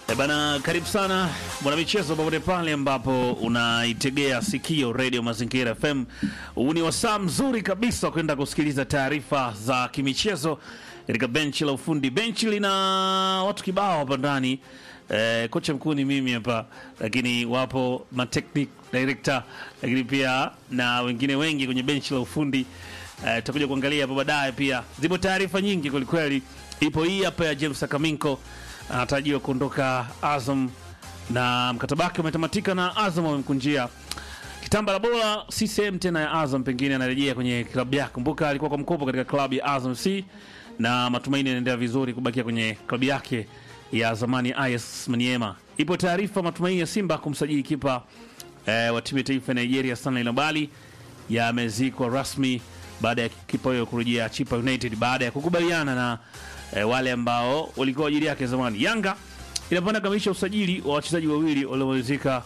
E bana, karibu sana mwanamichezo, popote pale ambapo unaitegea sikio redio Mazingira FM. Huu ni wasaa mzuri kabisa wa kwenda kusikiliza taarifa za kimichezo katika benchi la ufundi. Benchi lina watu kibao hapa ndani. E, kocha mkuu ni mimi hapa, lakini wapo matechnic director, lakini pia na wengine wengi kwenye benchi la ufundi. E, tutakuja kuangalia hapo baadaye. Pia zipo taarifa nyingi kwelikweli. Ipo hii hapa ya James Akaminko anatarajiwa kuondoka Azam na mkataba wake umetamatika na Azam wamemkunjia kitamba la bora, si sehemu tena ya Azam, pengine anarejea kwenye klabu yake. Kumbuka alikuwa kwa mkopo katika klabu ya Azam C na matumaini yanaendelea vizuri kubakia kwenye klabu yake ya zamani IS Maniema. Ipo taarifa matumaini ya Simba kumsajili kipa eh, wa timu ya taifa ya Nigeria Stanley Nabali yamezikwa rasmi baada ya kipa huyo kurejea Chipa United baada ya kukubaliana na eh, wale ambao walikuwa ajili yake zamani. Yanga inapanda kamilisha usajili wa wachezaji wawili waliomalizika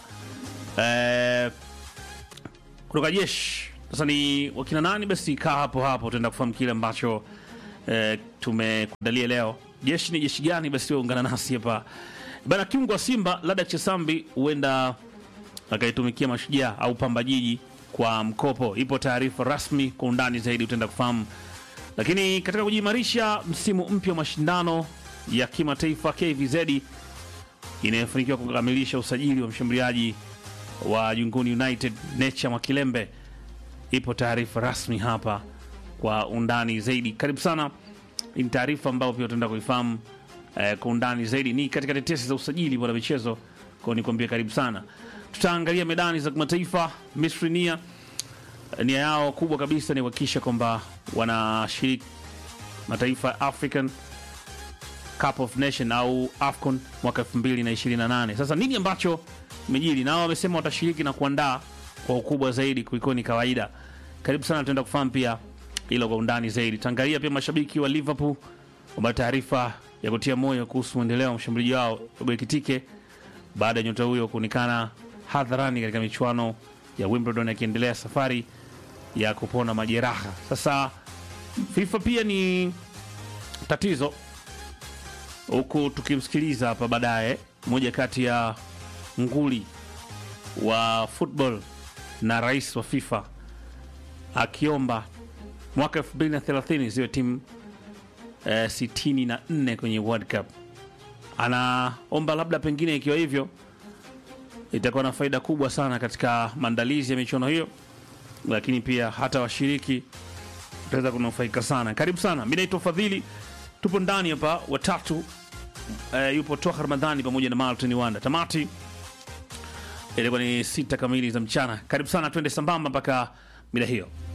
eh, kutoka jeshi. Sasa ni wakina nani? Basi kaa hapo hapo, tutaenda kufahamu kile ambacho eh, tumekuandalia leo. Jeshi ni jeshi gani? Basi wewe ungana nasi hapa bana. Kiungo wa Simba Lada Chesambi huenda akaitumikia Mashujaa au Pamba Jiji kwa mkopo. Ipo taarifa rasmi kwa undani zaidi, utaenda kufahamu. Lakini katika kujiimarisha msimu mpya wa mashindano ya kimataifa, KVZ inayofanikiwa kukamilisha usajili wa mshambuliaji wa Junguni United Nature Mwakilembe. Ipo taarifa rasmi hapa kwa undani zaidi. Karibu sana. Ni taarifa ambayo pia utaenda kuifahamu eh, kwa undani zaidi. Ni katika tetesi za usajili bwana michezo, kwa nikwambia karibu sana. Tutaangalia medani za kimataifa. Misri nia nia yao kubwa kabisa ni kuhakikisha kwamba wanashiriki mataifa ya African Cup of Nation au AFCON mwaka 2028. Sasa nini ambacho imejiri? Nao wamesema watashiriki na kuandaa kwa ukubwa zaidi kuliko ni kawaida. Karibu sana, tutaenda kufahamu pia hilo kwa undani zaidi. Tangalia pia mashabiki wa Liverpool wamepata taarifa ya kutia moyo kuhusu mwendeleo wa mshambuliaji wao Robo Ekitike baada ya nyota huyo kuonekana hadharani katika michuano ya Wimbledon akiendelea safari ya kupona majeraha. Sasa FIFA pia ni tatizo, huku tukimsikiliza hapa baadaye mmoja kati ya nguli wa football na rais wa FIFA akiomba mwaka 2030 ziwe timu eh, 64 kwenye World Cup. Anaomba labda pengine ikiwa hivyo itakuwa na faida kubwa sana katika maandalizi ya michuano hiyo, lakini pia hata washiriki utaweza kunufaika sana. Karibu sana, mi naitwa Fadhili, tupo ndani hapa watatu. Uh, yupo Toha Ramadhani pamoja na Martin Wanda. Tamati ilikuwa ni sita kamili za mchana. Karibu sana, twende sambamba mpaka mida hiyo.